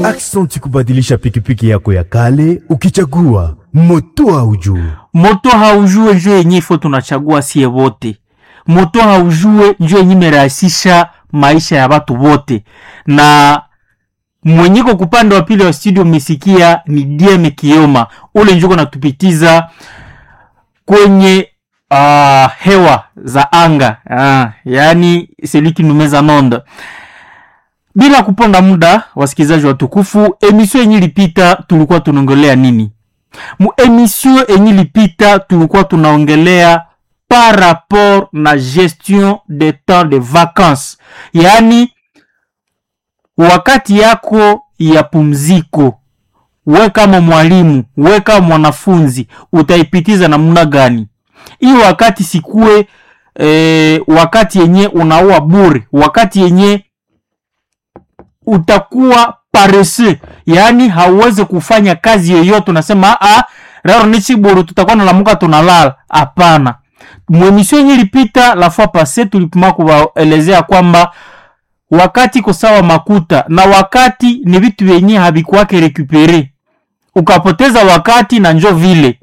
Aksanti kubadilisha pikipiki yako ya kale ukichagua moto haujue. moto haujue njo yenye ifo tunachagua sie wote moto haujue njo yenye imerahisisha maisha ya watu wote na mwenyeko kupande wa pili wa studio mmesikia ni dm kioma ule njuko natupitiza kwenye uh, hewa za anga uh, yaani celui qui nous met en onde bila kuponda muda wasikilizaji watukufu emission yenye ilipita tulikuwa tunaongelea nini mu emission yenye ilipita tulikuwa tunaongelea par rapport na gestion de temps de vacances yaani wakati yako ya pumziko we kama mwalimu we kama mwanafunzi utaipitiza namna gani hii wakati sikuwe e, wakati yenye unaua bure wakati yenye utakuwa parese yaani hauwezi kufanya kazi yoyote unasema "Ah, rero ni chiburu tutakuwa nalamuka tunalala hapana mwemisio yenye ilipita la fois passe tulipima kuwaelezea kwamba wakati iko sawa makuta na wakati ni vitu vyenye havikuwake rekupere ukapoteza wakati na njo vile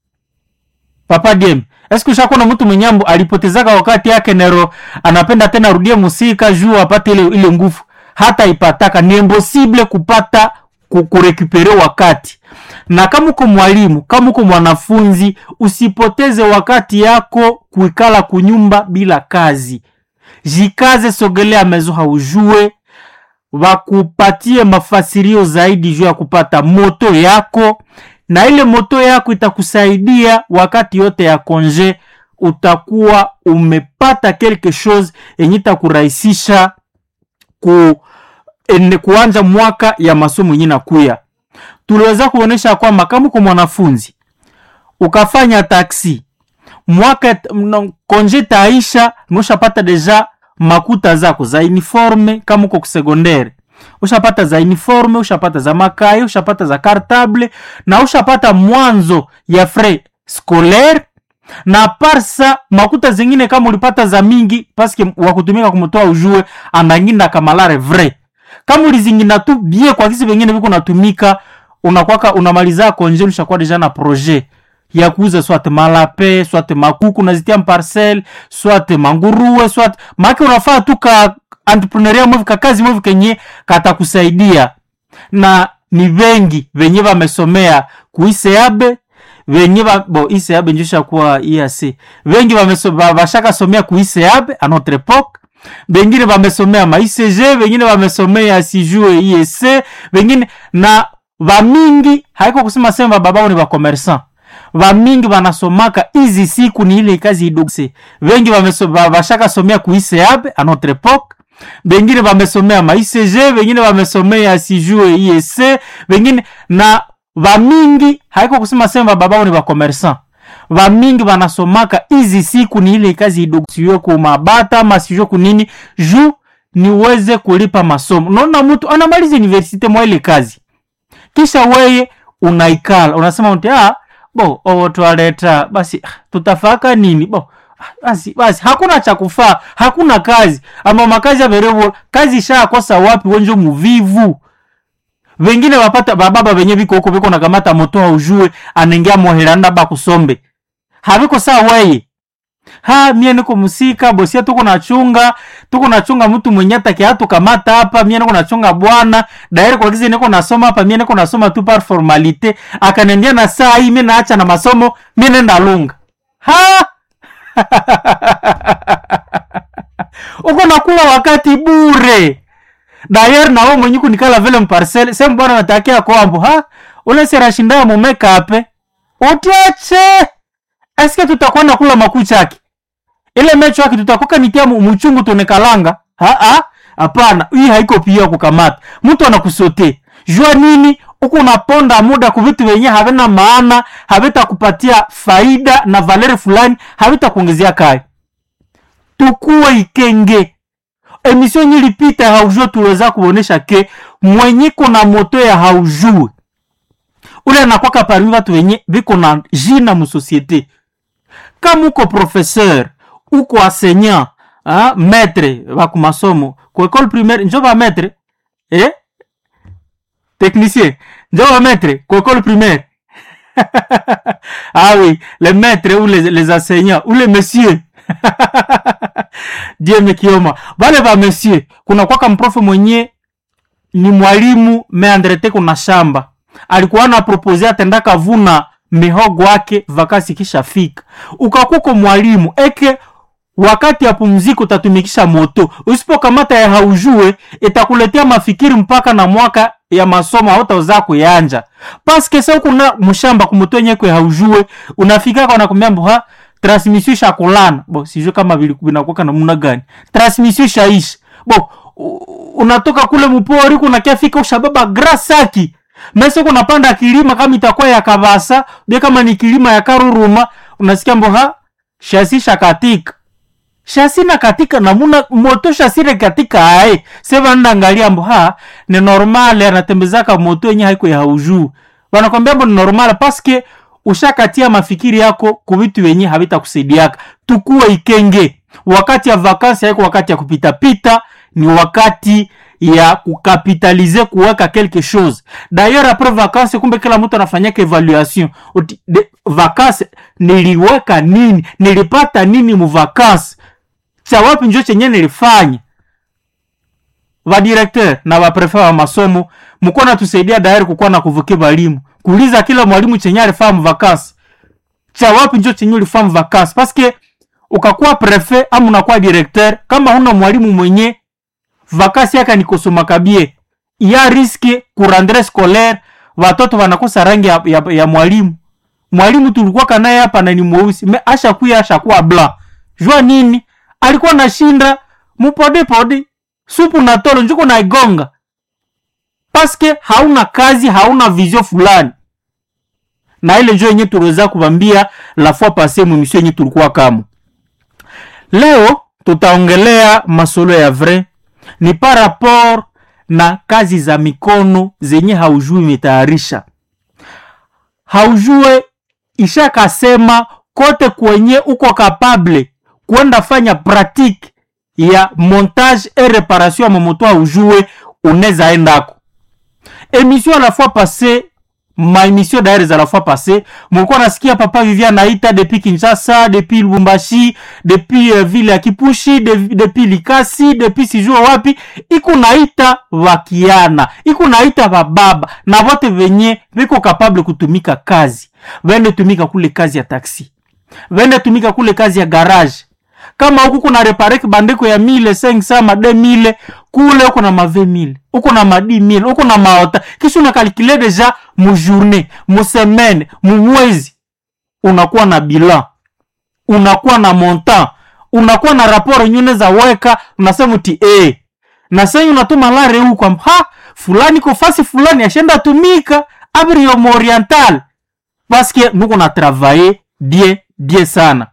papa dem eske ushakuwa na mtu mwenyambo alipotezaka wakati yake nero anapenda tena arudie musika juu apate ile, ile nguvu hata ipataka ni impossible kupata ku- kurekupere wakati na kama uko mwalimu kama uko mwanafunzi usipoteze wakati yako kuikala kunyumba bila kazi jikaze sogelea mezo haujue wakupatie mafasirio zaidi juu ya kupata moto yako na ile moto yako itakusaidia wakati yote ya konje utakuwa umepata quelque chose yenye itakurahisisha ku, ene, kuanja mwaka ya masomo yenye nakuya tuliweza kuonyesha kwamba kama uko mwanafunzi ukafanya taksi mwaka t- mna- konje taisha nushapata deja makuta zako za uniforme kama uko kusegondere ushapata za uniforme ushapata za makai ushapata za cartable na ushapata mwanzo ya frais scolaire na parsa makuta zingine kama ulipata za mingi paske wakutumika kumtoa ujue ananginda kamalare vrai kama ulizingina tu bie kwa kisi vengine viko natumika unakwaka unamaliza konje ushakuwa deja na projet ya kuuza swate malape swate makuku nazitia mparcel swate manguruwe swate maake unafaa tu ka entrepreneuria mwevi kakazi mwevi kenye katakusaidia na ni vengi venye vamesomea kuiseabe venye va, bo iseabe njosha kuwa iac vengi vameso- va- vashakasomea kuiseabe a notre epoque vengine vamesomea maicg vengine vamesomea sijue iec vengine na vamingi haiko kusema sema babao ni vakomersan vamingi vanasomaka hizi siku ni ile kazi idogse vengi vameso- va- vashakasomea kuiseabe a notre epoque vengine vamesomea maicg vengine vamesomea sijue iec vengine na vamingi haiko kusema sema babao ni vakomersan vamingi vanasomaka hizi siku ni ile kazi idogo sijue kumabata ama sijue kunini juu niweze kulipa masomo naona mtu anamaliza universite mwa ile kazi kisha weye unaikala unasema mti ah, bo owo twaleta basi ah, tutafaka nini bo ah, basi basi hakuna cha kufaa hakuna kazi ama makazi averevo kazi ishakosa wapi wenjo muvivu vengine wapata bababa venye viko huko viko nakamata moto haujue anengia moheranda bakusombe haviko saa weye ha mie niko musika bosia tuko nachunga tuko nachunga mtu mwenye atakia tukamata hapa mie niko nachunga bwana dairi kwa kizi niko nasoma hapa mie niko nasoma tu par formalite akanendia na saa hii mie naacha na masomo mie nenda lunga ha uko nakula wakati bure dayer nawe mwenye kunikala vile mparcel sehemu bwana natakia kwambo ha ule serashindaa mumekape utiache eske tutakuwa nakula makuchaki ile mecho yake tutakoka nitia mu- muchungu tunekalanga ha ha hapana hii haiko pia kukamata mtu anakusote jua nini huku unaponda muda ku vitu vyenye havina maana havitakupatia faida na valeri fulani havitakuongezea kai tukuwe ikenge emission yenye ilipita haujue tuliweza kuonesha ke mwenye kuna moto ya haujue ule anakwaka parmi watu wenye viko na jina musosiete kama uko professeur uko enseignant ah, maître bakumasomo ku école primaire njo ba maître eh? technicien njo wa maître kwa école primaire ah oui les maîtres ou les, les enseignants ou les messieurs die mekioma vale va monsieur kuna kwaka mprofe mwenye ni mwalimu meandrete kuna shamba alikuwa na propose atendaka vuna mihogo wake vakasi kisha fika ukakuko mwalimu eke wakati ya pumziko utatumikisha moto usipokamata ya haujue itakuletea mafikiri mpaka na mwaka ya masomo hautaweza kuyanja paske sa kuna mshamba kumoto yenye kwe haujue unafika kwa nakwambia mbo ha transmission shakulana bo sijue kama vile vinakuwa namna gani transmission shaishi bo u- unatoka kule mpori kunakia fika ushababa grasaki mese kunapanda kilima kama itakuwa ya kavasa bia kama ni kilima ya karuruma unasikia mbo ha shasi shakatika shasi na katika namuna moto shasire katika ae seva ndangalia mbo ha ni normale anatembezaka moto yenye haiko ya haujuu wanakwambia mbo ni normale paske ushakatia mafikiri yako kuvitu wenye havitakusaidiaka tukuwe ikenge wakati ya vakansi haiko wakati ya kupitapita ni wakati ya kukapitalize kuweka quelque chose d'ailleurs après vacances kumbe kila mtu anafanyaka evaluation Uti- de- vacances niliweka nini nilipata nini mu vacances cha wapi njo chenye nilifanya vadirekteur na vaprefe wa masomo mkuwa natusaidia dairi kukuwa na kuvukia balimu kuuliza kila mwalimu chenye alifaa mvakasi cha wapi njo chenye ulifaa mvakasi paske ukakuwa prefe ama unakuwa directeur kama huna mwalimu mwenye vakasi yaka ni kusoma kabie ya riske kurandre scolaire watoto wanakosa rangi ya, ya, ya mwalimu mwalimu tulikuwa naye hapa na ni mweusi me ashakuya ashakuwa bla jua nini alikuwa nashinda mupodepode supu na tolo njuko naigonga paske hauna kazi hauna vizio fulani na ile njo yenye tuliweza kuvambia la fois passe mwemisio yenye tulikuwa kamo leo tutaongelea masolo ya vrai ni par rapport na kazi za mikono zenye haujui imetayarisha haujue ishakasema kote kwenye uko kapable kwenda fanya pratique ya montage et réparation ya mamoto haujue unaweza endako émission à la fois passée ma émission d'ailleurs za la fois passée mulikuwa nasikia papa vivia naita depuis kinshasa depuis lubumbashi depuis uh, vile ya kipushi de, depuis likasi depuis sijua wapi iko naita vakiana iko naita vababa na vote venye viko kapable kutumika kazi vende tumika kule kazi ya taksi vende tumika kule kazi ya garage kama huku kuna reparek bandiko ya mile sengsa made mile kule uko na mave mile uko na madi mile uko na maota kisha unakalkule deja mujourne musemaine mumwezi unakuwa na bilan unakuwa na montant unakuwa na raporo nyune za weka unasema uti e na senyi unatuma lare huko ha fulani ko fasi fulani ashenda tumika abriomo oriental paske nuko na travaye bien bien sana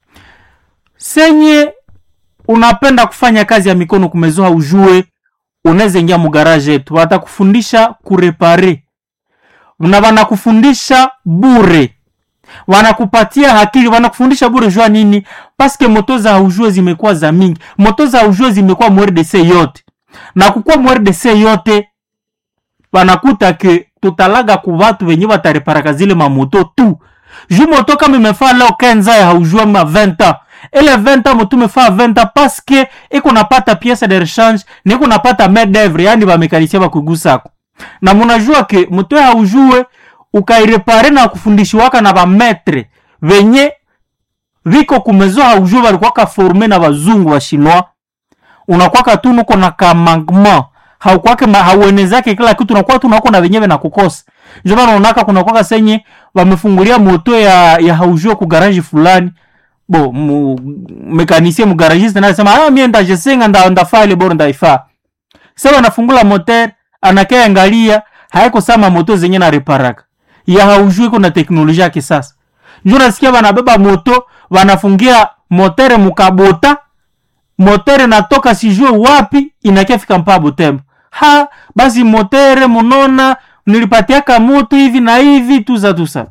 senye unapenda kufanya kazi ya mikono kumezoa ujue unaweza ingia mugaraje yetu watakufundisha kurepare na wanakufundisha bure wanakupatia hakili wanakufundisha bure jua nini paske moto za ujue zimekuwa za mingi moto za ujue zimekuwa mrdc yote na kukuwa mrdc yote wanakuta ke tutalaga ku vatu venye watareparaka zile mamoto tu ju moto kama imefaa leo kenza ya haujua ma 20 ans ile 20 ans moto imefaa 20 ans paske iko napata piece de rechange niko napata main d'oeuvre yani bamekanisia bakugusako na munajua ke moto ya haujue ukairepare na kufundishiwaka na bametre venye viko kumezo haujue balikuwaka forme na bazungu wa chinois unakwaka tu nuko na kamangement haukwake ma- hauenezake kila kitu unakuwa tu nako na wenyewe na kukosa ndio maana unaona kuna kwaka senye wamefungulia moto ya ya haujue ku garage fulani bo mu, mekanisie mu garagiste na anasema ah mimi ndajesenga nda ndafaa ile bora ndaifaa sasa anafungula moteur anakaya angalia haiko sama moto zenye na reparaka ya haujui kuna teknolojia ya kisasa njo nasikia wanabeba moto wanafungia motere mukabota motere natoka sijue wapi inakia fika mpaa butembo ha basi motere munona nilipatiaka moto hivi na hivi tuza tusa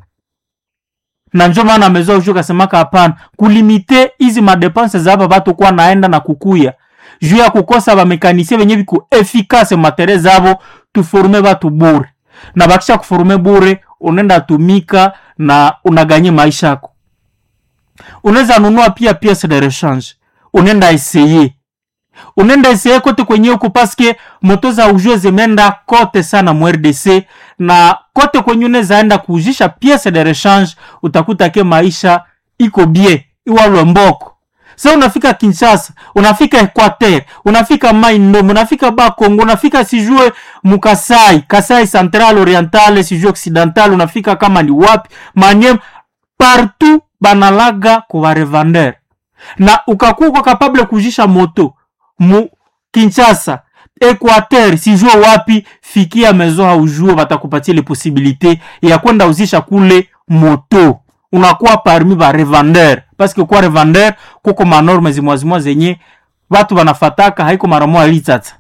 na njo maana amezoa ushu kasemaka hapana kulimite hizi madepense za hapa batu kuwa naenda na kukuya juu ya kukosa bamekanisie venye viku efikase matere zavo tuforme batu bure na bakisha kuforme bure unaenda tumika na unaganye maisha yako unaweza nunua pia piece de rechange unaenda eseye unaenda eseye kote kwenye huko paske moto za ujue zimeenda kote sana mu RDC na kote kwenye unaweza enda kuujisha piece de rechange utakuta ke maisha iko bie iwalwe mboko sa unafika kinshasa unafika equateur unafika mai ndombe unafika bakongo unafika sijue mukasai kasai central oriental sijue occidental unafika kama ni wapi manyem partout banalaga kubarevandere na ukakuwa kapable kujisha moto mu kinshasa equateur sijue wapi fikia mezo haujue batakupatia ile posibilite ya kwenda uzisha kule moto unakuwa parmi ba revendeur paske kwa revendeur kuko manorme zimwazimwa zenye watu wanafataka haiko mara moja litata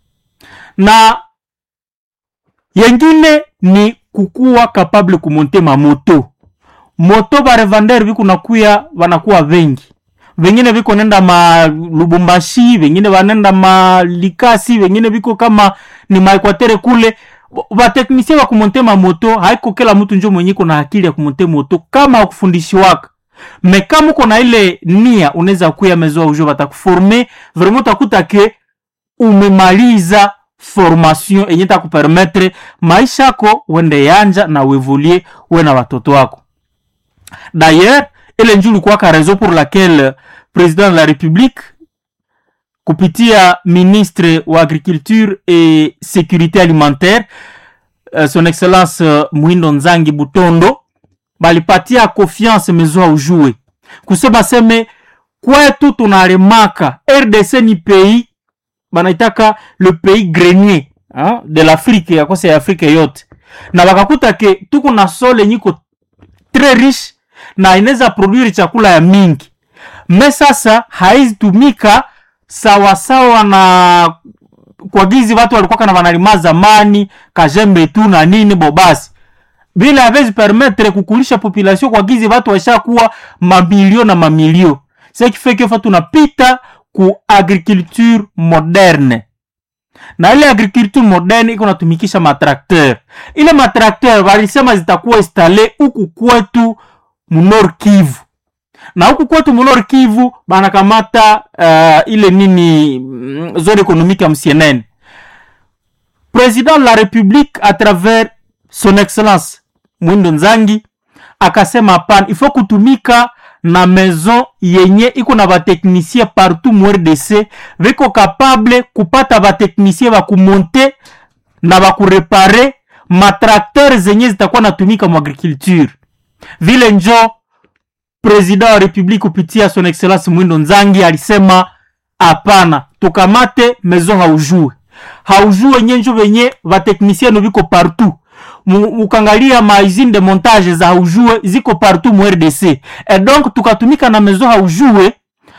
na yengine ni kukuwa kapable kumonte mamoto moto ba revendeur viku nakuya wanakuwa vengi vengine viko nenda ma lubumbashi vengine vanenda ma likasi vengine viko kama ni maekwatere kule vateknisie va kumonte mamoto haiko kila mtu njo mwenye iko na akili ya kumonte moto kama akufundishi waka me kama uko na ile nia unaweza kuya mezoa ujo vatakuforme vraiment utakuta ke umemaliza formation enye takupermetre maisha yako wende yanja na uevolie we na watoto wako d'ailleurs ile njo ulikuwaka raison pour laquelle président de la république kupitia ministre wa agriculture et sécurité alimentaire uh, son excellence uh, mwindo nzangi butondo balipatia confiance mezo aujue kusema seme kwetu tunalemaka rdc ni pays banaitaka le pays grenier hein, de l'afrique yakose ya afrika yote na bakakuta ke tuko na sole nyiko très riche na inaweza produire chakula ya mingi me sasa haizitumika sawasawa na kwa gizi watu walikuwa na wanalima zamani kajembe tu na nini bobasi bila havezi permettre kukulisha population kwa gizi watu washakuwa mamilio na mamilio ce qui fait que fa tunapita ku agriculture moderne na ile agriculture moderne iko natumikisha matrakteur ile matrakteur walisema zitakuwa installe huku kwetu munor kivu na huku kwetu munor kivu banakamata uh, ile nini mm, zone économique ya msienene président de la république à travers son excellence mwindo nzangi akasema hapana ifo kutumika na maison yenye iko na bateknisie partout mu rdc viko kapable kupata bateknisie bakumonte na bakurepare matrakteur zenye zitakuwa natumika mu agriculture vile njo president wa republique kupitia son excellence mwindo nzangi alisema hapana tukamate maison haujue haujue nyenjo venye bateknisienu viko partout mukangalia mausine de montage za haujue ziko partout mu rdc e donc tukatumika na maison haujue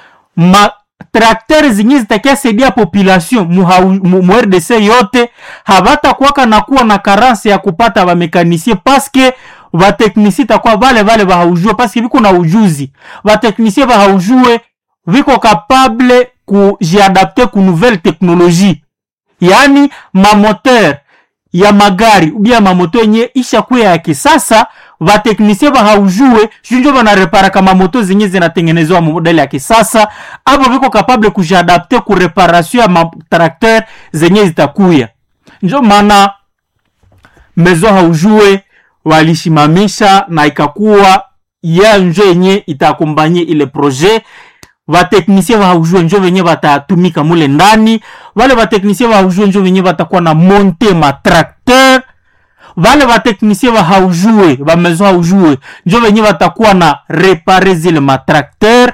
ma trakter zinyi zitakia saidia population mu, hau- mu, mu rdc yote habatakuwaka na kuwa na karanse ya kupata bamekanisie paske bateknisie takuwa vale vale bahaujue paske viko na ujuzi bateknisie bahaujue viko kapable kujiadapte ku nouvelle technologie yaani mamoteur ya magari ubia mamoto yenye ishakuya ya kisasa vateknisie bahaujue shunjo banareparaka mamoto zenye zinatengenezewa modele ya kisasa abo viko kapable kujiadapte ku reparation ya matrakter zenye zitakuya njo maana mezo haujue walishimamisha na ikakuwa ya njo yenye itakombanye ile projet vateknisie vahaujue njo venye vatatumika mule ndani vale vateknisie vahaujue njo venye vatakuwa na monte matrakteur vale vateknisie vahaujue vamezo haujue njo venye vatakuwa na repare zile matrakteur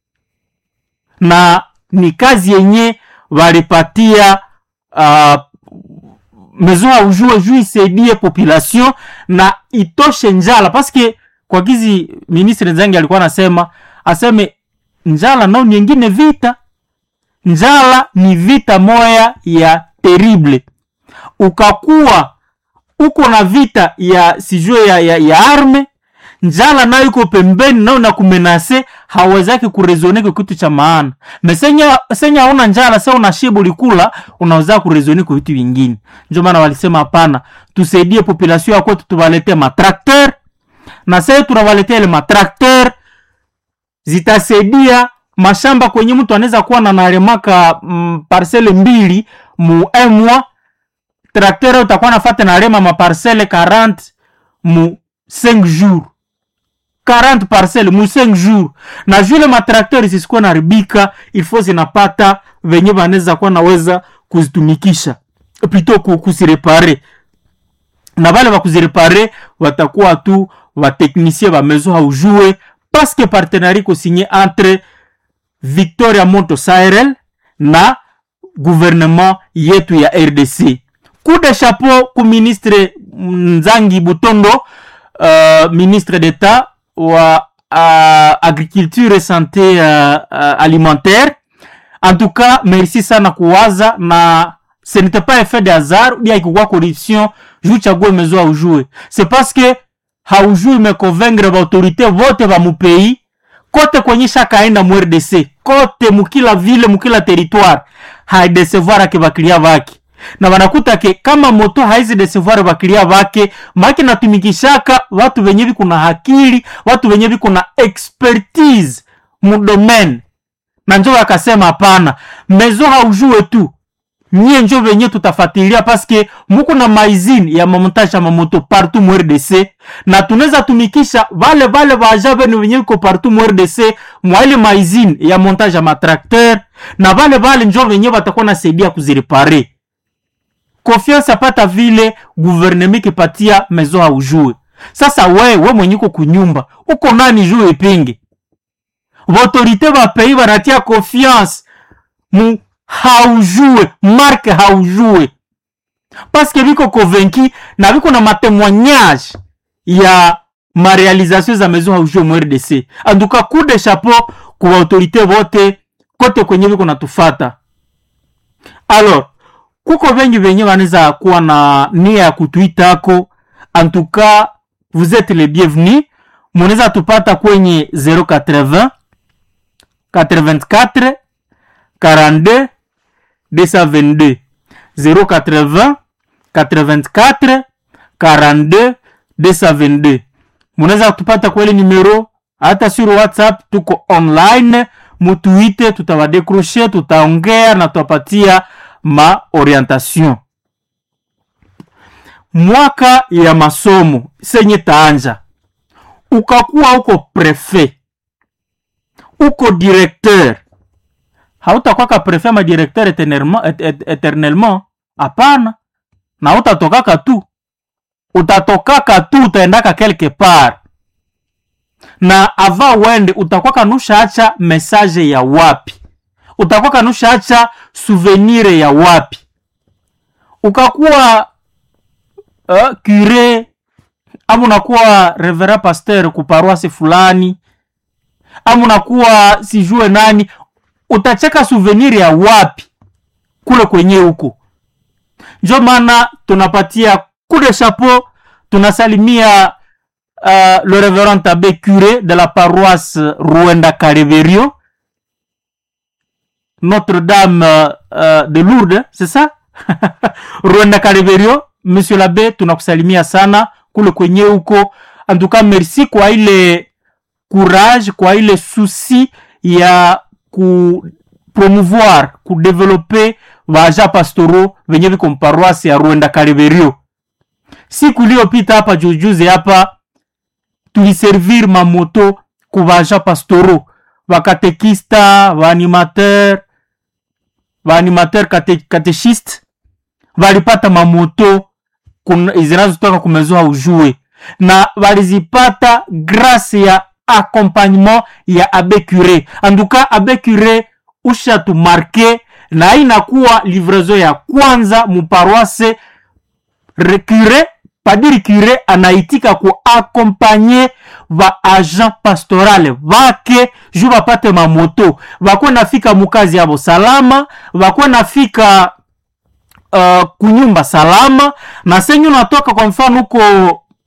na ni kazi yenye valipatia uh, mezo haujue juu isaidie population na itoshe njala paske kwa gizi ministre nzangi alikuwa anasema aseme njala nao nyingine vita njala ni vita moya ya terrible ukakuwa uko na vita ya sijue ya, ya, ya arme njala nayo iko pembeni nayo na kumenase hawezaki kurezone kwa kitu cha maana mesenya senya hauna njala sa una shiba ulikula unaweza kurezone kwa vitu vingine ndio maana walisema hapana tusaidie population ya kwetu tuwalete matrakter na sasa tunawaletea ile matrakter zitasaidia mashamba kwenye mtu anaweza kuwa na nalemaka mm, parcele mbili mu emwa traktere utakuwa nafata nalema maparcele 40 mu 5 jours 40 parcele mu 5 jours na vile matraktere zisikuwa naribika ilfo zinapata venye vanaweza kuwa naweza kuzitumikisha plito kuzirepare na vale vakuzirepare watakuwa tu vateknicien va maison haujue parce que partenariat kosigné entre victoria moto sirel na gouvernement yetu ya rdc coup de chapeau ku ministre nzangi butondo uh, ministre d'état wa uh, agriculture et santé uh, uh, alimentaire en tout cas merci sana kuwaza na ce n'était pas effet de hasard bien ikikuwa corruption juu chague mezo aujue c'est parce que haujui meconvaincre baautorité vote ba mupei kote kwenye shakaenda mu rdc kote mukila vile mukila territoire haidesevoir ake bakilia bake na wanakuta ke kama moto haizi desevoir bakilia bake maki natumikishaka watu venye viko na hakili watu venye viko na expertise mudomaine na njo wakasema hapana mezo haujue tu nyie njo venye tutafatilia paske muko na maizini ya mamontage ya mamoto partout mu rdc na tunaweza tumikisha vale vale vaja venu venye viko partout mu rdc mwaile maizini ya montage ya matrakter na vale vale njo venye watakuwa nasaidia kuzirepare confiance apata vile guverneme ikipatia mezo haujue sasa we we mwenye uko kunyumba uko nani juu ipinge autorité bapei banatia confiance mu haujue marke haujue paske biko convaincu na biko na matemoignage ya marealisation za maison haujue mu rdc antuka coup de chapeau ku baautorité bote kote kwenye biko natufata alors kuko vengi venye wanaweza kuwa na nia ya kutuitako antuka vous êtes les bienvenus munaweza tupata kwenye 080 84 42 222 080 84 42 222 munaweza kutupata kweli numero hata sur whatsapp tuko online mutuite tutawadecroche tutaongea na tutapatia ma orientation mwaka ya masomo senye taanja ukakuwa uko prefet uko directeur hautakwaka prefet ma directeur eternellement, et, et, eternellement hapana na utatokaka tu utatokaka tu utaendaka quelque part na ava wende utakwaka nushaacha message ya wapi utakwaka nushaacha souvenir ya wapi ukakuwa uh, cure ama unakuwa revera pasteur kuparoasi fulani ama unakuwa sijue nani utacheka souvenir ya wapi kule kwenye huko njo maana tunapatia coup de chapeau tunasalimia uh, le reverend abbé curé de la paroisse ruenda careverio notre-dame uh, de lourdes c'est ça ruenda careverio monsieur l'abbé tunakusalimia sana kule kwenye huko antuka merci kwa ile courage kwa ile souci ya ku promouvoir kudevelope vaja pastoro venye viko mparoasi ya ruenda kariberio siku iliyopita hapa jujuzi hapa tuliservir mamoto ku vaja pastoro vakatekista vaanimateur vaanimateur kate, katechiste valipata mamoto zinazotoka kumezo haujue na walizipata grâce ya accompagnement ya abe cure anduka abe cure ushatumarke na inakuwa livraison ya kwanza muparoise recure padiri cure anaitika kuakompanye va agent pastorale vake ju vapate mamoto vakwe nafika mukazi yavo salama vakwe nafika uh, kunyumba salama na senyu natoka kwa mfano huko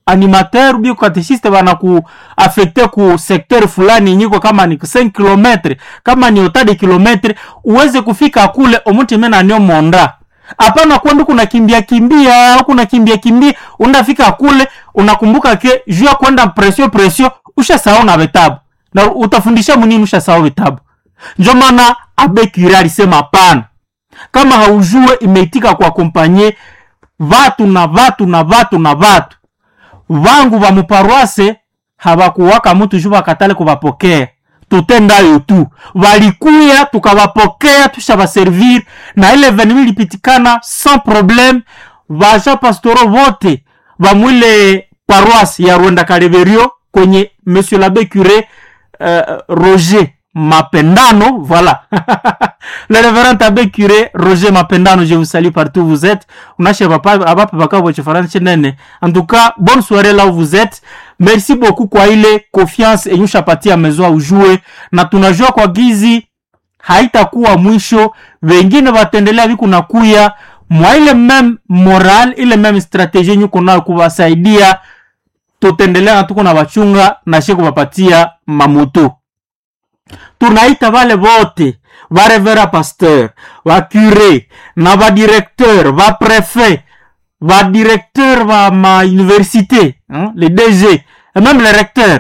animateur bio katechiste bana ku affecte ku secteur fulani nyiko kama ni 5 km kama ni otade kilometre uweze kufika kule omuti mena nio monda hapana kwenda kuna kimbia kimbia kuna kimbia kimbia unafika kule unakumbuka ke juu ya kwenda presio presio ushasahau na vitabu na utafundisha munini ushasahau vitabu njo maana abekiri alisema hapana kama haujue imeitika kwa kompanye vatu na vatu na vatu na vatu vangu va muparwase havakuwaka mutu juu vakatale kuvapokea tutendayo tu valikuya tukavapokea tushavaservir na ile venemi ilipitikana sans problème vaja pastoro vote vamwile paroisse ya rwenda kaleverio kwenye monsieur l'abbé curé euh, roger mapendano voilà le révérend abbé curé roger mapendano je vous salue partout où vous êtes unashe abapa bakabo chifaransa nene en tout cas bonne soirée là où vous êtes merci beaucoup kwa ile confiance enye ushapatia mezoa ujue na tunajua kwa gizi haitakuwa mwisho wengine wataendelea viku na kuya mwa ile meme moral ile meme strategie yenye uko nayo kuwasaidia tutaendelea na tuko na wachunga na she kuwapatia mamoto tunaita vale vote varevera pasteur vacure na vadirecteur vaprefet vadirecteur va mauniversité hein, le dg et même le recteur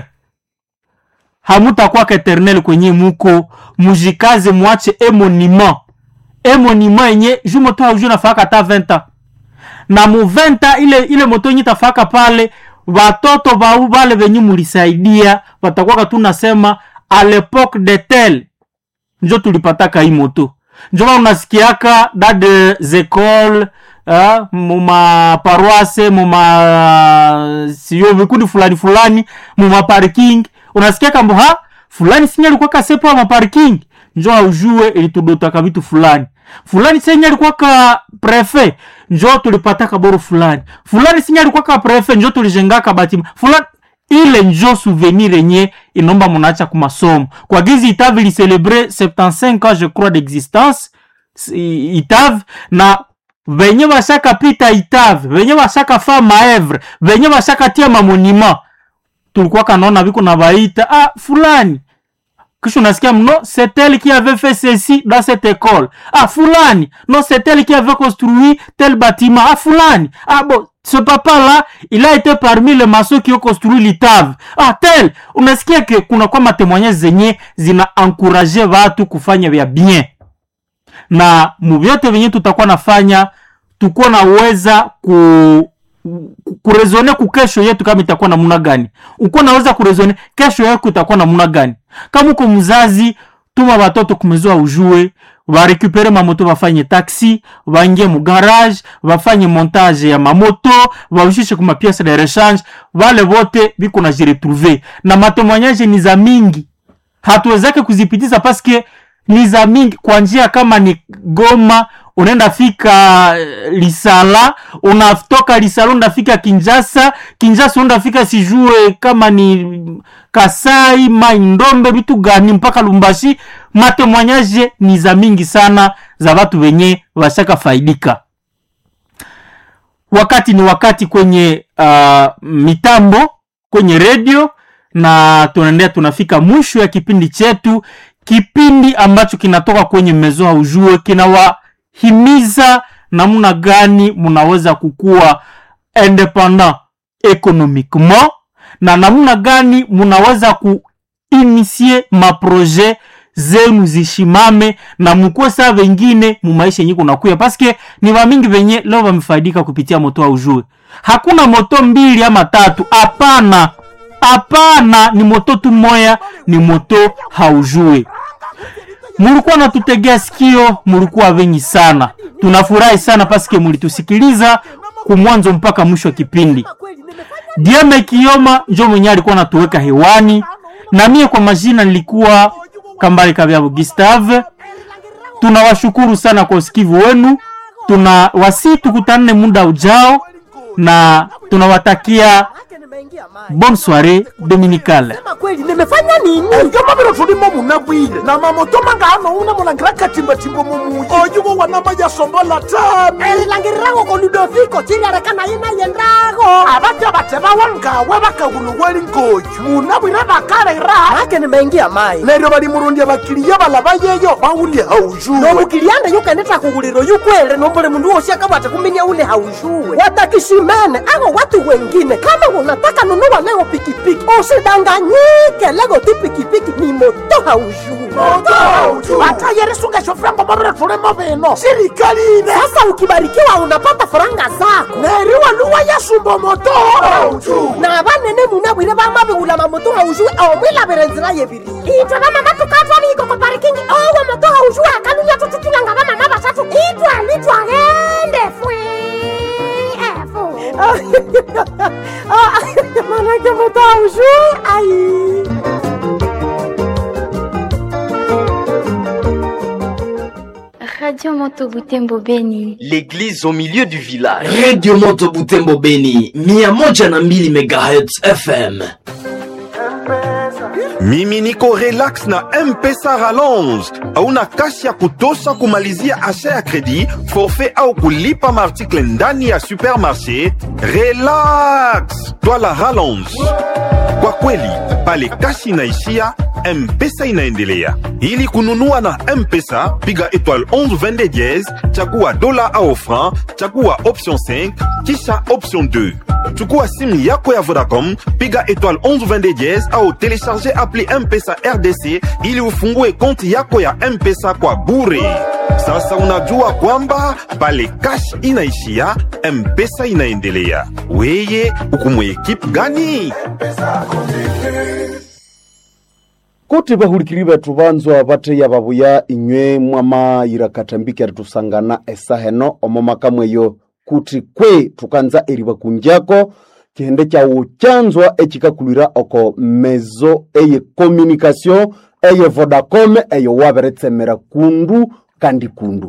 hamutakwaka eternel kwenye muko mujikaze mwache emonima emonima yenye ju moto hauju nafaka hata 20 ans na mu 20 ile ile moto yenye tafaka pale watoto vau vale venye mulisaidia watakwaka tu nasema a l'époque de tel njo tulipataka hii moto njo maana unasikiaka da des écoles uh, muma paroisse muma sio vikundi fulani fulani muma parking unasikia kambo ha fulani sinye alikuwa kasepo ma parking njo aujue ilitudotaka vitu fulani fulani senye alikuwa ka prefet njo tulipataka boro fulani fulani sinye alikuwa ka prefet njo tulijengaka batima fulani ile njo souvenir yenye inomba munaacha ku masomo kwa gizi itavi licelebre 75 ans je crois d'existence i- itave na venye bashaka pita itave venye bashaka fa maevre venye bashaka tia mamonima tulikuwa kanaona viko na vaita ah, fulani kisha unasikia mno c'est elle qui avait fait ceci dans cette école ah fulani non c'est elle qui avait construit tel bâtiment ah fulani ah bon ce papa là il a été parmi les maçons qui ont construit l'itave ah tel unasikia ke kuna kwa matemoignage zenye zina encourage watu kufanya vya bien na muvyote venye tutakuwa nafanya tukuwa naweza ku ku- kurezone ku kesho yetu kama itakuwa namna gani uko naweza kurezone kesho yako itakuwa namna gani kama uko mzazi tuma watoto kumezoa ujue varekupere mamoto vafanye taxi vaingie mugarage vafanye montage ya mamoto vaushishe kuma piece de rechange vale vote viko na jiretrouve na matemoignage ni za mingi hatuwezake kuzipitiza paske ni za mingi kwa njia kama ni goma unaenda fika eh, lisala unatoka lisala unafika kinjasa kinjasa unafika sijue kama ni kasai maindombe vitu gani mpaka lumbashi matemoignage ni za mingi sana za watu wenye washaka faidika wakati ni wakati kwenye uh, mitambo kwenye redio na tunaendea tunafika mwisho ya kipindi chetu kipindi ambacho kinatoka kwenye mezoa ujue kinawahimiza namna gani mnaweza kukua independant economiquement na namna gani mnaweza kuinisie maproje zenu zishimame na mkuwe saa vengine mumaisha yenye kunakuya paske ni vamingi venye leo vamefaidika kupitia moto wa ujue hakuna moto mbili ama tatu hapana hapana ni moto tu moya ni moto haujue mulikuwa natutegea sikio mulikuwa wengi sana tunafurahi sana paske mulitusikiliza kumwanzo mpaka mwisho wa kipindi dieme kioma njo mwenye alikuwa natuweka hewani na mie kwa majina nilikuwa kambale kavyavo gustave tunawashukuru sana kwa usikivu wenu tuna wasi tukutanane muda ujao na tunawatakia bonne soirée dominicale Sema kweli nimefanya nini? ebyo mabiro tulimo munabwile na mamoto mangano una mulangira katimbatimbo mumuyi oyuwo wanama yasombola tami elilangirirago ko ludoviko chiliarekana ina yendago abatya batebawa ngawe bakaguluweli ngoyu munabwire bakalera make nimeingia mai neryo balimurundya bakiliya balaba yeyo bawulye haujuwe nomukilianda yukeneta kughuliro yukwele nombole mundu wosi akabwate kuminya ule haushuwe watakishimene ako watu wengine kama unataka nunua leo pikipiki usidanganyike lego ti pikipiki ni moto haushuwe batayerisungesho frango mabire tulimo bino sirikali ine sasa ukibarikiwa unapata faranga zako neryo waluwa yasumba moto na banene munabwire bamabighula mamoto haushuwe omwilabire nzira yebiri itwe bamama tukatwaliko ku parikingi owo moto haushuwe akalunya tututulanga bamama basatu itwalitwagende fwe manake moto haushuwe ai Radio Moto Butembo Beni. L'église au milieu du village. redio moto butembo beni mia moja na mbili megahertz fm mimi niko relax na mpesa rallonge hauna kasi ya kutosha kumalizia asha ya kredi forfait au kulipa maartikle ndani ya supermarché relax twala rallonge kwa kweli pale kasi inaishia mpesa inaendelea ili kununua na mpesa piga étoile 11 22 diez chagua dola au franc chagua option 5 kisha option 2 chukua simu yako ya vodacom piga étoile 11 22 diez au telecharge appli mpesa rdc ili ufungue konti yako ya mpesa kwa bure sasa unajua kwamba pale cash inaishia mpesa inaendelea weye ukumwe ekipe gani kuti bahulikiri betu banzwa bateya babuya inywe mwamayira katambiki tusangana esaheno omo makamweyo kuti kwe tukanza eriba kunjako kihende kyawu kyanzwa ekikakulira oko mezo eye communication eye vodacom eyo waberetsemera kundu kandi kundu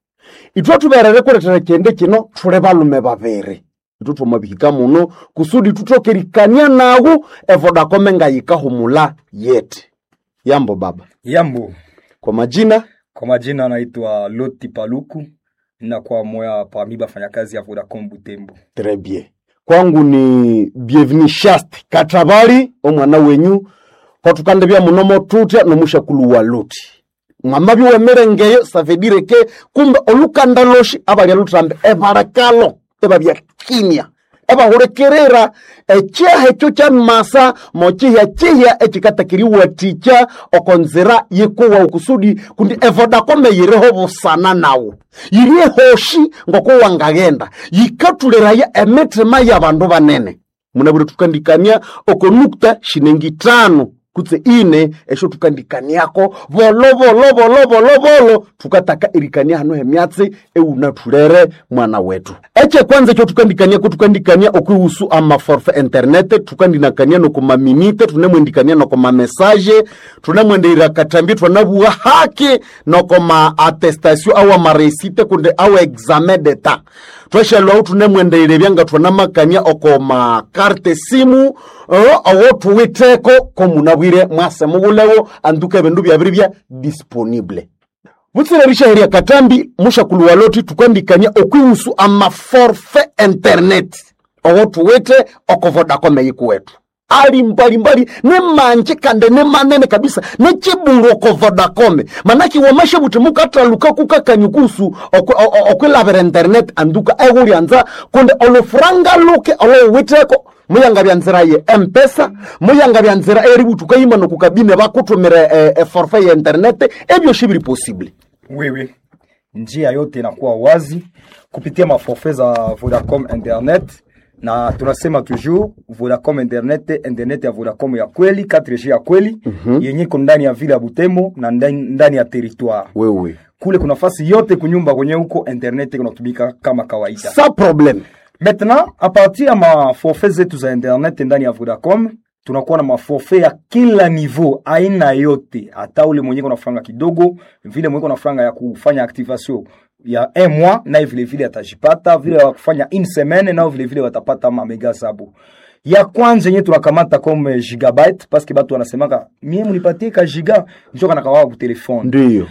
itwe tuberere kuletera kihende kino tule balume babiri itu twamabihika muno kusudi tutokerikania nawu evodacom ngayikahumula yete yambo baba Yambo, kwa majina kwa majina anaitwa Loti Paluku na kwa moya parmi bafanyakazi ya Vodacom Butembo. Très bien. Kwangu ni bienvenue Shasti Katabali omwana wenyu kwatukande bya munomo tutya nomushakulu wa Loti. Mwamba biwemerengeyo ça veut dire que kumbe olukanda loshi abalya lutambe ebarakalo ebabya kimya ebahurekerera ekyaha ekyo kya masa mochihya chihya ekikatakiriwatikya okonzira yikuwa okusudi kundi evodakome yiriho busana nawo yiri ehoshi ngokuwangagenda yikatuliraya emitima y'abandu banene munabire tukandikania oko nukta shinengi tano kutse ine esho tukandikaniako bolo bolo bolo bolo bolo tukataka irikania hano hemyatsi eunatulere mwana wetu eche kwanza ekyo tukandikaniako tukandikania okwihusu amaforfe internet tukandinakania nokomaminite tunemwendikania nokomamesaje tunemwendeira katambi twanabuwa haki nokoma attestation awa maresite kunde awa examen d'etat tweshelwawu tunemwendeire byanga twanamakania oko makarte simu uh, awo tuwiteko komunabwire mwase mubulewo anduka ebindu byabiri bya disponible butsirerisha heria katambi mushakulu waloti tukandikania okwihusu amaforfe internet owo tuwite oko vodacom yikuwetu ali mbalimbali ne manje kande ne manene kabisa ne chibulu oko vodacom manaki wamashe buti mukataluka kukakanyukusu okwilabira internet anduka ehulyanza kunde olufuranga luke olowiteko muyanga bya nzira ye mpesa muyanga bya nzira eributuka yima nokukabine bakutumira e, e forfait ya internet ebyoshi bili possible Wewe, njia yote inakuwa wazi kupitia maforfait za Vodacom Internet na tunasema toujours Vodacom Internet, internet ya Vodacom ya kweli 4G ya kweli Mhm. yenye iko ndani ya vile ya Butembo na ndani, ndani ya territoire wewe kule kuna fasi yote kunyumba kwenye huko internet kunatumika kama kawaida. sa problème Maintenant, a partir ya maforfait zetu za internet ndani ya Vodacom tunakuwa na maforfait ya kila niveau, aina yote, hata ule mwenye kuna franga kidogo, vile mwenye kuna franga ya kufanya activation ya un mois, naye vile vile atajipata, vile ya kufanya une semaine, nao vile vile watapata mamega zabo ya kwanza yenye tunakamata comme gigabyte parce que batu wanasemaka mie munipatie ka giga njo kanakawawa ku telefone ndiyo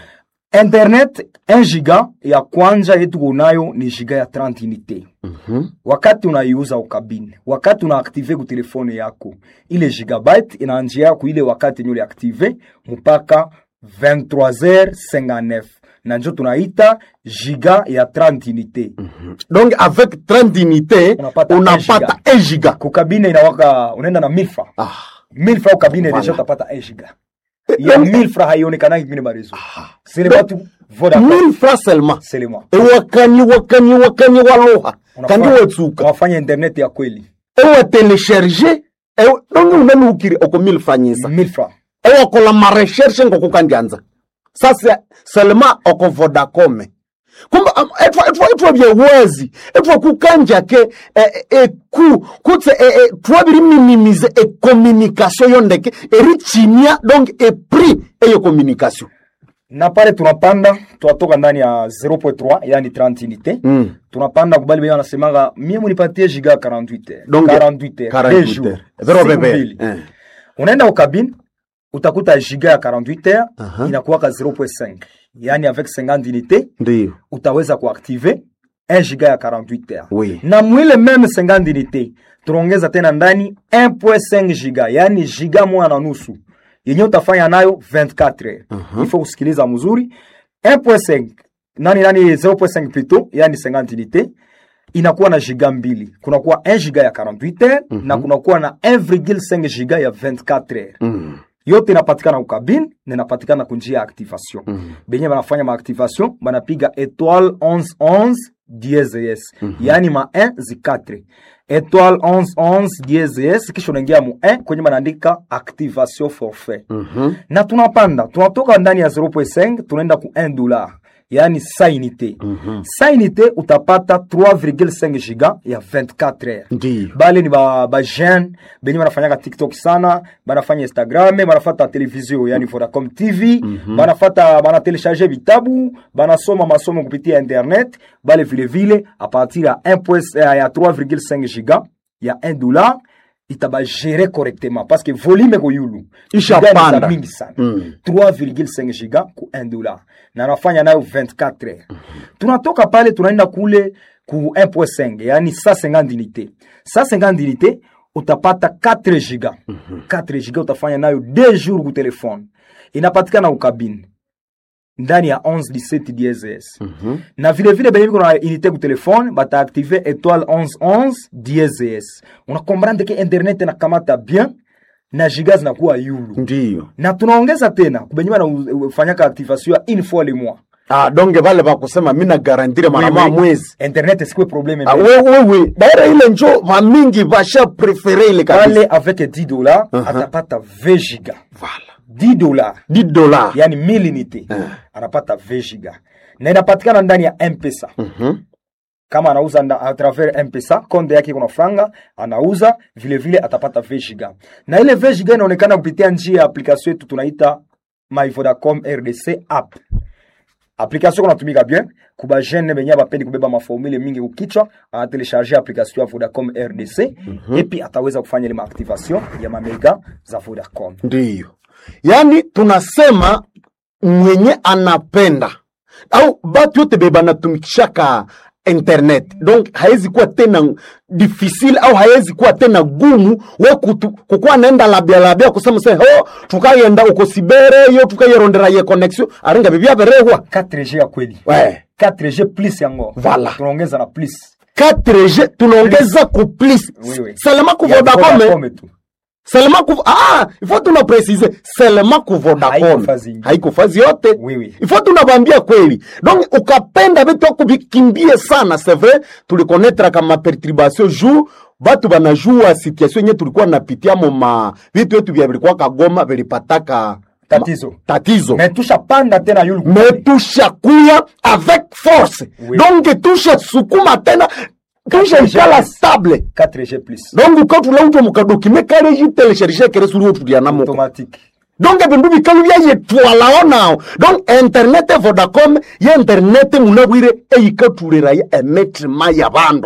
internet 1 giga ya kwanja yetu kunayo ni giga ya 30 unité wakati unaiuza ukabine wakati unaaktive ku telefone yako ile gigabyte inaanjia yako ile wakati yenye uliaktive mpaka 23h59 na njo tunaita giga ya 30 unité donc avec 30 unité Unapata unapata 1 giga kukabine inawaka unaenda na milfa ah. milfa ukabine Voilà. deja utapata 1 giga ya donc- milfa haionekanaki kwingine marezo sele batu vodacom 1000 francs seulement selema ewakani wakani wakani waloha kandi wetsuka wafanya internet ya kweli ewatelesherge donge unanuukiri oko 1000 fanyisa milfa ewakola mareshershe ngoko kandianza sasa selema oko vodacom kumbe am- etwa etwa etwa byewezi etwa kukanja ke eh, eh, ku kutse eh, eh, twabiri minimize e communication yondeke erichinia donc e prix eyo communication na pale tunapanda tunatoka ndani ya 0.3 yani 30 unité mm. tunapanda kubali benye wanasemanga mie munipatie giga 48 heures. Donc, 48 heures, 48 deux jours, heures. Vero siku bebe. mbili. Eh. unaenda ukabine utakuta giga ya 48 heures Aha. inakuwaka 0.5 yani avec 50 unité ndiyo utaweza kuaktive 1 giga ya 48 heures Oui. na mwile meme 50 unité tunaongeza tena ndani 1.5 giga yani giga moja na nusu yenye utafanya nayo 24 heures Aha. ifo kusikiliza mzuri 1.5 nani nani 0.5 plutôt yani 50 unité inakuwa na giga mbili kunakuwa 1 giga ya 48 heures na kunakuwa na 1,5 giga ya 24 heures mm. yote inapatikana ukabine na inapatikana kunjia ya activation mm. benye banafanya maactivation banapiga etoile 1111 dieses mm -hmm. yaani ma 1 zi 4 etoile 1111 dieses kisha unaingia mu 1 kwenye banaandika activation forfait Mhm. na tunapanda tunatoka ndani ya 0.5 tunaenda ku 1 dollar yaani sa unité Mhm. sa unité utapata 3,5 giga ya 24 heures ndiyo bale ni ba, ba jeune benye banafanyaka tiktok sana banafanya instagram banafata televizio yani vodacom tv banafata banatelecharge vitabu banasoma masomo kupitia internet bale vilevile a partir ya 1 point- eh, ya 3,5 giga ya 1 dollar itabagere correctement parce que volume ko yulu Isha Giga ni za panda. mingi sana Mm. 3,5 giga ku 1 dollar na nafanya nayo 24 heures tunatoka pale tunaenda kule ku 1.5 yani 150 unité 150 unité utapata 4 giga 4 giga utafanya nayo 2 jours ku telefone inapatikana ukabine ndani ya 11 17 DSS na vile vile benye biko na unité ku telefone bataaktive étoile 1111 DSS unakomprendre ke internet inakamata bien na giga zinakuwa yulu ndiyo na tunaongeza tena kubenye banafanyaka activation ya une fois le mois ah, donge vale vakusema mina garantire mara Oui, moja oui. mwezi internet sikuwe probleme Ah, mbele. we- wewe daira ile njo vamingi vasha prefere ile pale kabisa avec 10 dollars atapata 20 giga Voilà. 10 dollars 10 dollars yani 1000 unité anapata 20 giga na inapatikana ndani ya mpesa Mhm. kama anauza nda, a travers mpesa konde yake kuna franga anauza vile vile atapata 20 giga na ile 20 giga inaonekana kupitia njia ya application yetu tunaita my vodacom rdc app application kunatumika bien kuba jeune benye bapendi kubeba maformule mingi kukichwa anatelecharge application ya vodacom rdc epi ataweza kufanya ile maactivation ya mamega za vodacom ndiyo yaani tunasema mwenye anapenda au batu yote be banatumikishaka internet donc haiwezi kuwa tena difficile au haiwezi kuwa tena gumu we kutu- kukuwa naenda labia labia kusema se ho tukayenda uko sibere yo tukayerondera ye connexion aringa bibia berehwa 4g ya kweli we 4g plus yango Voilà. tunaongeza na plus 4G tunaongeza ku plus Oui, oui. selema ku Ya Vodacom Vodacom tu selema ku ah ifo tuna precise selema ku Haiko Vodacom fazi ingine. haiko fazi yote Oui, oui. ifo tunabambia kweli donc ukapenda vitu ako vikimbie sana c'est vrai tulikonetra kama perturbation jour batu banajua situation yenye tulikuwa napitia mo ma vitu yetu vya vilikuwa kagoma vilipataka Tatizo. tatizo me tushapanda tena yulu me tushakuya avec force Oui. donc tushasukuma tena tushaikala stable 4g plus donc ukatula uto mukadokime kale jitelecharge kere suri otulianamo automatique donc ebindu bikalu byayetwalao nao donc internet vodacom ye internet munabwire eyikatuliraya emetima ya bandu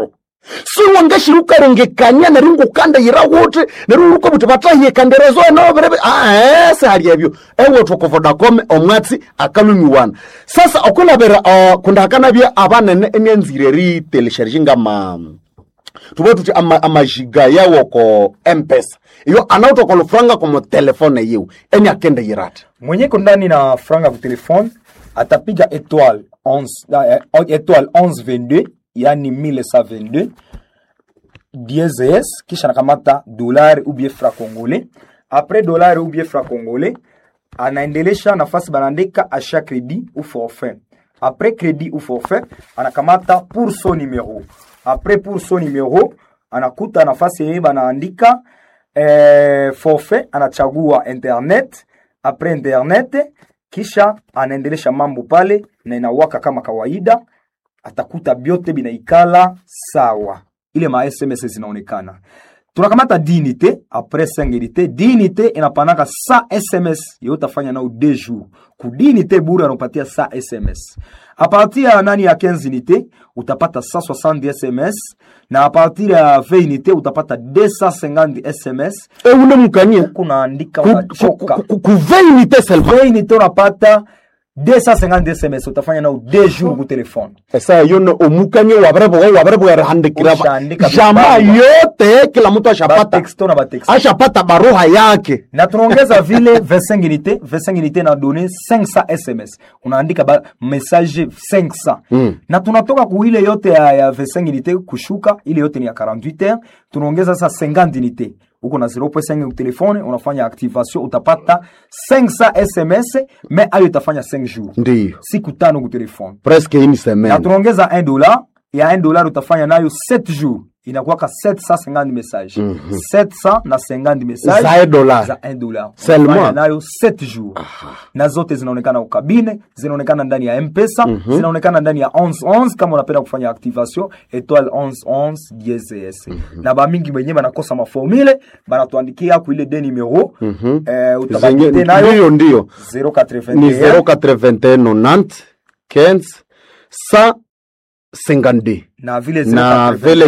siwangashirukarengekania neringukanda yira wuti neruruka buti batahiye kanderezo enoberebe aese hali ebyo ewe toko vodacom omwatsi akalumiwana sasa okulabera uh, kundakanabya abanene enyanzire ritelesharishe ngama tuve tuti ama- amajiga yawo ko mpesa iyo anautoka lufranga komo telefone yiwu eni akende yirata mwenyeko ndani na franga ku telefone atapiga étoile 11 eh, étoile 1122 yani 1122 DSS kisha anakamata dolari ou bien franc congolais après dolari ou bien franc congolais anaendelesha nafasi banaandika achat crédit ou forfait après crédit ou forfait anakamata pour son numéro après pour son numéro anakuta nafasi yenye banaandika eh, forfait anachagua internet après internet kisha anaendelesha mambo pale na inawaka kama kawaida atakuta byote binaikala sawa ile ma sms zinaonekana tunakamata dinite apres singilite dinite inapanaka sa sms yo utafanya nao de jour ku dinite bure anapatia sa sms apartir ya nani ya 15 unité utapata 160 sms na apartir ya 20 unité utapata 250 sms eule mukanie kunaandika Ku- unachoka ku- ku 20 unité seulement 20 unité unapata 250 sms utafanya nao de jour ku telefone esa yono omukanie wabareboga wabareboga rahandikira Ushaandika jamaa vibarua. yote kila mtu ashapata batexto na batexto ashapata baruha yake na tunaongeza vile 25 unité 25 unité na donné 500 sms unaandika ba message 500 Mm. na tunatoka ku ile yote ya, ya 25 unité kushuka ile yote ni ya 48 heures tunaongeza sasa 50 unité uko na 0.5 telefone unafanya activation utapata 500 sms mais ayo itafanya 5 jours ndiyo siku tano ku telefone presque une na semaine tunaongeza 1 dollar ya 1 dollar utafanya nayo 7 jours inakuwaka 750 message Mhm. 700 na 50 message Za 1 dollar. za 1 dollar Seulement. Unafanya nayo 7 jours na zote zinaonekana ukabine zinaonekana ndani ya mpesa Mhm. zinaonekana ndani ya 1111 kama unapenda kufanya activation étoile 1111 DSS na bamingi wenyewe banakosa maformule banatuandikia ku ile de numero Mhm. eh, Zenye- utabakite nayo ndiyo ndiyo 081 ni 081 90 15 152 na vile na 081, vile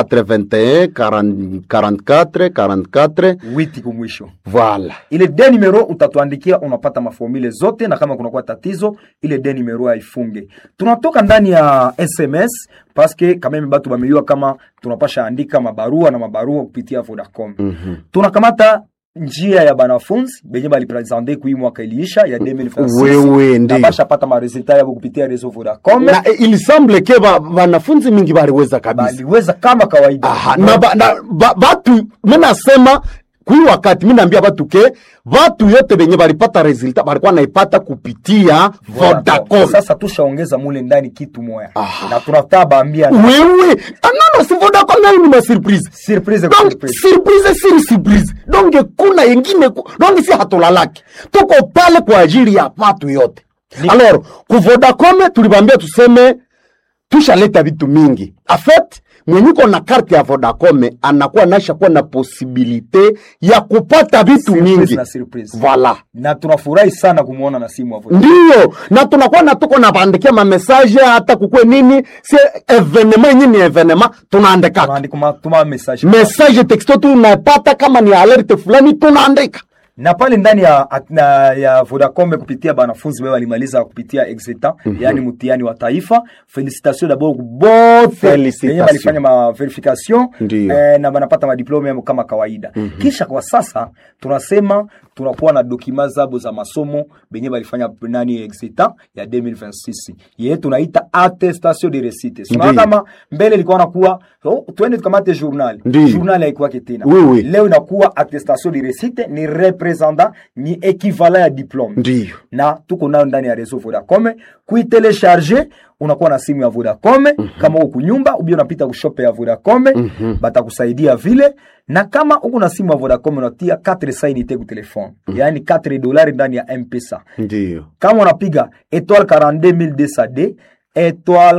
081 40 44 44 witi kumwisho voilà ile de numero utatuandikia unapata maformule zote na kama kunakuwa tatizo ile de numero haifunge tunatoka ndani ya sms paske kameme batu bameliwa kama tunapasha andika mabarua na mabarua kupitia vodacom Mhm. tunakamata njia ya banafunzi benye balipresente kui mwaka iliisha ya 2026 Wewe, ndiyo. na basha pata maresultat yabo kupitia reseau vodacom na eh, il semble ke ba- wanafunzi mingi baliweza kabisa baliweza kama kawaida Aha, na, ba, na ba, batu minasema kui wakati minaambia batu ke batu yote benye balipata resulta balikuwa naipata kupitia Vodacom. sasa tushaongeza mule ndani kitu moya na tunataka baambia wewe anano si Vodacom nayo ni masurprise surprise donc surprise. surprise siri surprise donc kuna yengine ku- donc si hatulalaki tuko pale kwa ajili ya watu yote alors ku Vodacom tulibambia tuseme tushaleta vitu mingi afet mwenyuko na karte ya Vodacom anakuwa nasha kuwa na posibilite ya kupata vitu Surprise mingi na surprise. voilà na tunafurahi sana kumwona na simu avo ndiyo na tunakuwa na tuko nabandikia mamesaje hata kukwe nini si evenema yenye ni evenema tunaandikaka tuma message message texto tunapata kama ni alerte fulani tunaandika na pale ndani ya, at- na, ya Vodacom kupitia banafunzi wao walimaliza kupitia exeta Mhm. yani mtihani wa taifa felicitation d'abord bote Felicitation. wenye walifanya ma verification Ndiyo. eh, na banapata madiplome yao kama kawaida Mhm. kisha kwa sasa tunasema tunakuwa na dokima zabo za masomo benye balifanya nani exeta ya 2026 yeye tunaita attestation de réussite Ndiyo. tunaona kama mbele ilikuwa nakuwa oh, twende tukamate journal Ndiyo. journal haikuwake tena Oui, oui. leo inakuwa attestation de réussite ni representant ni equivalent ya diplome ndiyo na tuko nayo ndani ya reseau Vodacom kuitelecharge unakuwa na simu ya Vodacom kama uko kunyumba ubia unapita kushope ya Vodacom Mhm. batakusaidia vile na kama uko na simu ya Vodacom unatia 4 sainite ku telefone yaani 4 dolari ndani ya M-Pesa ndiyo kama unapiga étoile 42200D étoile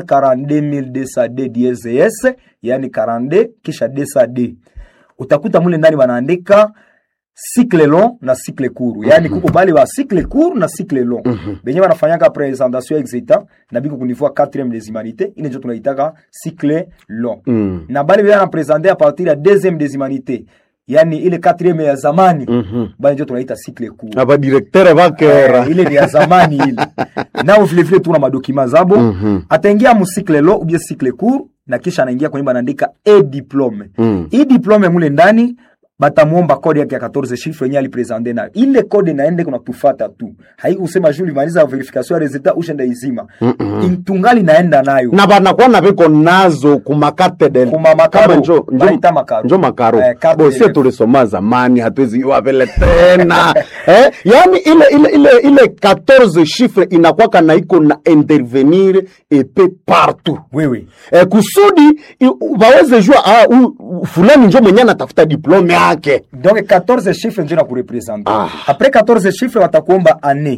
42200D DSS yani 42 kisha 200D utakuta mule ndani wanaandika cycle long na cycle court yani kuko bale ba cycle court na cycle long benye banafanyaka présentation exita na biko kunivua 4e des humanités ile ndio tunaitaka cycle long Mm. na bale bana présenter à partir ya 2e des humanités yani ile 4e ya zamani bale ndio tunaita cycle court abadirektere bakera Eh, ile ni ya zamani ile nao vile vile tuna madokima zabo Mhm. ataingia mu cycle lo ubie cycle court na kisha anaingia kwenye banaandika e diplome Mm. hii diplome mule ndani batamwomba kode yake ya 14 chiffre yenye alipresente nayo ile kode naende kuna tufata tu haikusema juu limaliza verification ya resultat ushenda izima tungali naenda nayo na banakuwa na biko nazo kumakarte del Kuma makaro. Kama njo, njo, Baita makaro. njo makaro Eh, carte bosie del- tulisoma zamani hatuwezi iwa vile tena eh, yani ile ile ile ile 14 chiffre inakwaka na iko na intervenir epe partout wewe eh, kusudi i- waweze jua ah, u- u- fulani njo mwenye anatafuta diplome yake donc 14 chiffre njo na kurepresente Ah. apres 14 chiffre watakuomba année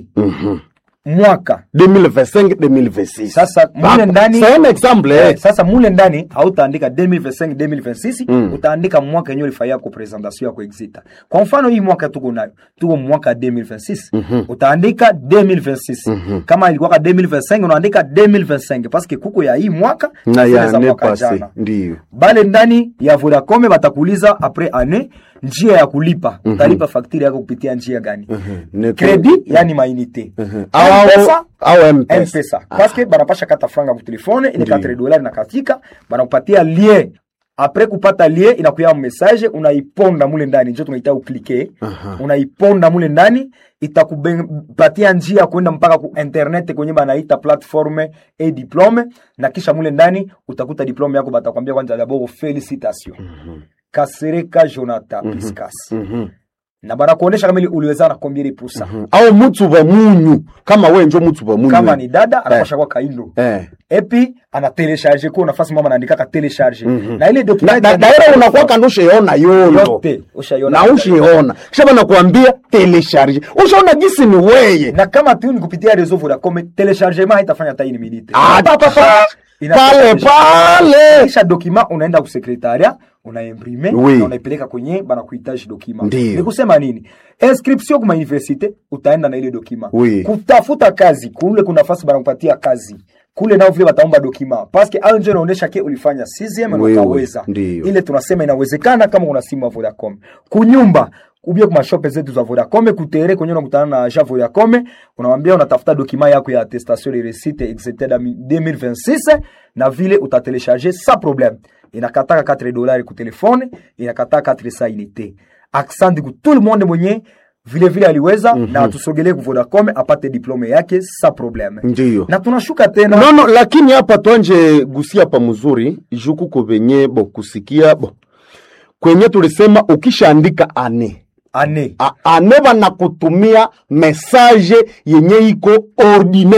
mwaka 2025 2026 sasa mule ndani c'est un exemple eh, eh. sasa mule ndani hautaandika 2025 2026 Mm. utaandika mwaka yenyewe ulifanya yako presentation yako exita kwa mfano hii mwaka tuko nayo tuko mwaka 2026 utaandika 2026 kama ilikuwa 2025 unaandika 2025 parce que kuko ya hii mwaka na zile ya za ne mwaka passé jana ndio bale ndani ya Vodacom batakuuliza apres année njia ya kulipa utalipa fakturi yako kupitia njia gani Ne- credit yani mainite au M-Pesa, au mpesa mpesa paske banapasha kata franga ku telefone ile Ndiyo. 4 dolari na katika banakupatia lien apres kupata lien inakuya message unaiponda mule ndani njo tunaita uklike unaiponda mule ndani itakupatia njia ya kwenda mpaka ku internet kwenye banaita platforme e diplome na kisha mule ndani utakuta diplome yako batakwambia kwanza dabord felicitation kasereka jonathan piscas na banakuonesha kama ili uliweza na combien de pourcent au mutu wa munyu kama we njo mutu wa munyu kama ni dada anapasha kwa kaindo eh. epi ana telecharge ko nafasi mama anaandikaka telecharge na ile na document da- daira unakuwa kando ushaona yondo yote ushaiona na ushiona kisha banakuambia telecharge ushaona gisi ni weye na kama tu ni kupitia reseau Vodacom telechargement haitafanya hata ini minute Ah, Pa, pa, pa. Ina- pale pale kisha document unaenda ku secretariat unaimprime Oui. na unaipeleka kwenye bana kuhitaji document Ndiyo. ni kusema nini inscription kuma universite utaenda na ile document Oui. kutafuta kazi kule kuna nafasi bana kupatia kazi kule nao vile wataomba document paske au ndio inaonyesha ke ulifanya 6 na Oui, oui. utaweza Ndiyo. ile tunasema inawezekana kama una simu ya Vodacom kunyumba ubie kuma shope zetu za Vodacom kutere kwenye unakutana na agent Vodacom unamwambia unatafuta document yako ya attestation de réussite etc da 2026 na vile utatelecharger sans problème inakataka 4 dollars ku telefone inakataka 4 sa unité accent ku tout le monde mwenye vile vile aliweza na atusogelee ku Vodacom apate diplome yake sans problème ndiyo na tunashuka tena no, no, lakini hapa twanje gusia pa mzuri juku kuvenye bo kusikia bo kwenye tulisema ukishaandika ane ane A- ane banakutumia mesaje yenye iko ordine